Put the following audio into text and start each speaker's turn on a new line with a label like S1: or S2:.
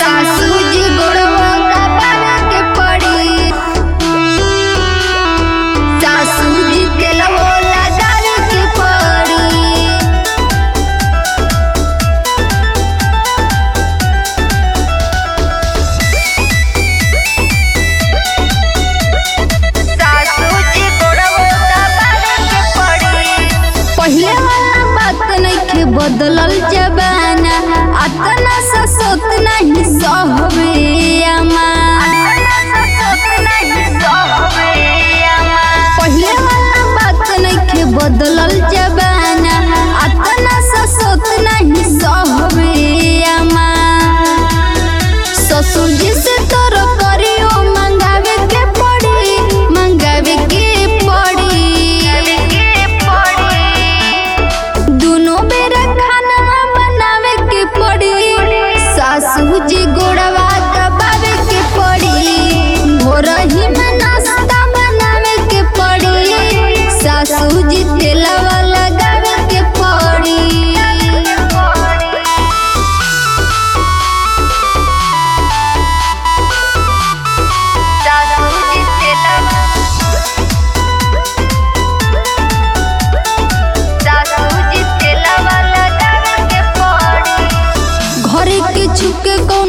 S1: सासू जी गोड़वा दबावे के पड़ी सासू जी तेलवा लगावे के पड़ी सासू जी गोड़वा दबावे के पड़ी पहिले वाला बात नइखे बदलल जबाना अतना ससोत नहीं सहबे अमा पहिले वाला बात नइखे बदलल जबाना अतना ससोत नहीं सहबे अमा ससुर जी से तोर करियो मंगावे के पड़ी मंगावे के पड़ी दुनो बेरा खाना बनावे के पड़ी सासू जी गोड़वा दबावे के पड़ी भोरही में नाश्ता बनावे के पड़ी सासू जी तेलवा लगावे के पड़ी सासू जी तेलवा सासू जी तेलवा लगावे के पड़ी घरे के छुके को